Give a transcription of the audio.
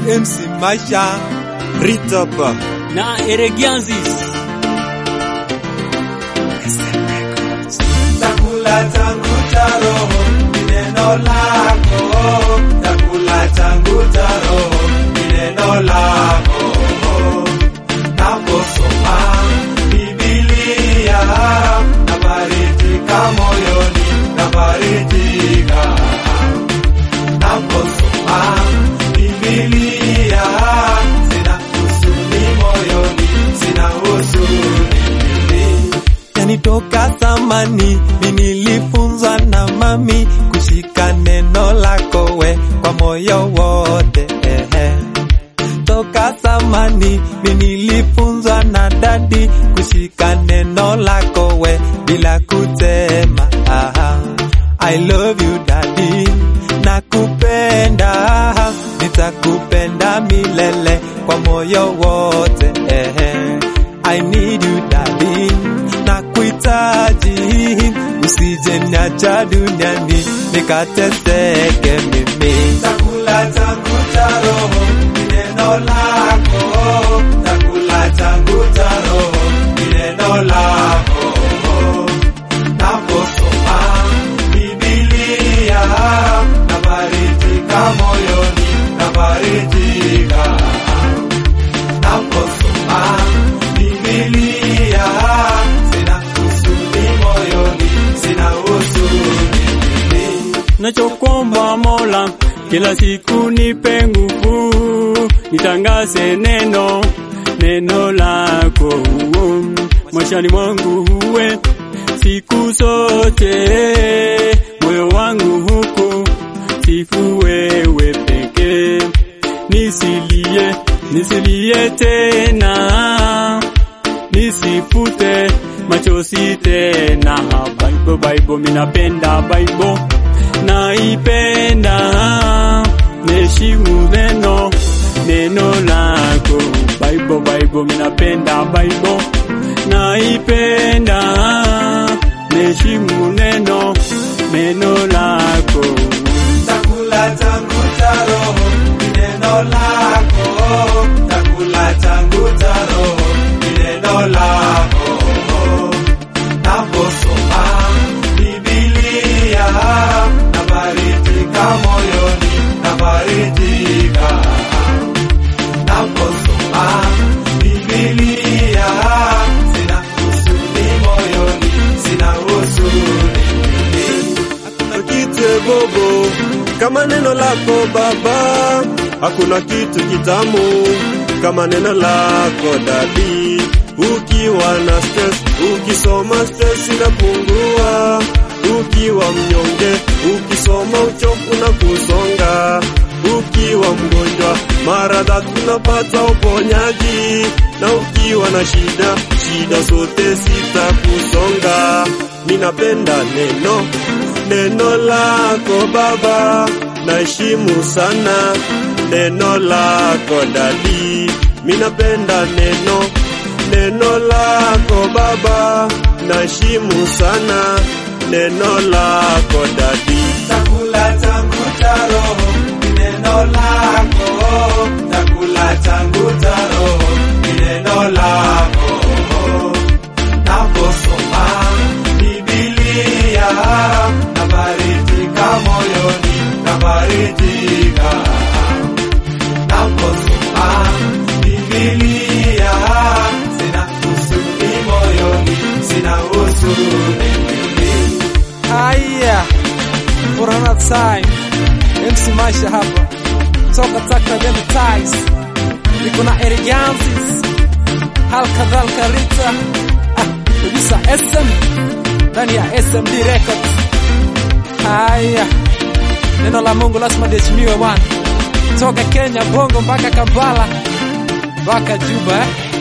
MC Maisha Ritapa na Eregianzis. Chakula changu cha roho ni neno lako, chakula changu cha roho ni neno lako. Naposoma Biblia nafarijika moyoni, nafarijika. Naposoma Biblia sina huzuni moyoni, sina huzuni yani toka zamani mi nilifunzwa na mami kushika neno lako we kwa moyo wote ehe. Toka zamani mi nilifunzwa na dadi kushika neno lako we bila kutema aha. I love you daddy, nakupenda, nitakupenda milele kwa moyo wote ehe. I need you daddy, nakuhitaji, usije niacha duniani nikateseke mimi. Chakula changu cha roho ni neno lako, chakula changu cha roho ni neno lako. Naposoma Biblia nafarijika moyoni, nafarijika naposoma Biblia sina huzuni moyoni, sina huzuni mimi. Nachokomba Mola, kila siku nipe nguvu, nitangaze neno neno lako maishani mwangu uwe siku zote, moyo wangu huku sifu wewe pekee, nisilie nisilie tena, nisifute machozi tena. Bible, Bible, minapenda Bible, naipenda, neheshimu neno neno lako. Bible, Bible, minapenda Bible, naipenda, neheshimu neno neno lako. Chakula changu cha roho ni neno lako, chakula changu cha roho ni neno lako. Naposoma Biblia nafarijika moyoni, nafarijika. Naposoma Biblia sina huzuni moyoni, sina huzuni mimi. Hakuna kitu bobo kama neno lako Baba, hakuna kitu kitamu kama neno lako dadi. Ukiwa na stress, ukisoma stress inapungua. Ukiwa mnyonge, ukisoma uchovu na kusonga. Ukiwa mgonjwa, mara tatu unapata uponyaji, na ukiwa na shida, shida zote zitakusonga. Ninapenda neno neno lako Baba, naheshimu sana neno lako dadi. Minapenda neno neno lako Baba, naheshimu sana neno lako dadi. Chakula changu cha roho ni neno lako, chakula changu cha roho ni neno lako. Naposoma Biblia nafarijika moyoni, nafarijika. Naposoma Biblia sina huzuni moyoni, sina huzuni mimi. Haya, for another time, MC Maisha hapa toka Taka Them Ties, niko na Erigansis, hal kadhalika Rita, ah, producer SM ndani ya SMD Records. Haya, neno la Mungu lazima liheshimiwe bwana, toka Kenya Bongo mpaka Kampala mpaka Juba eh?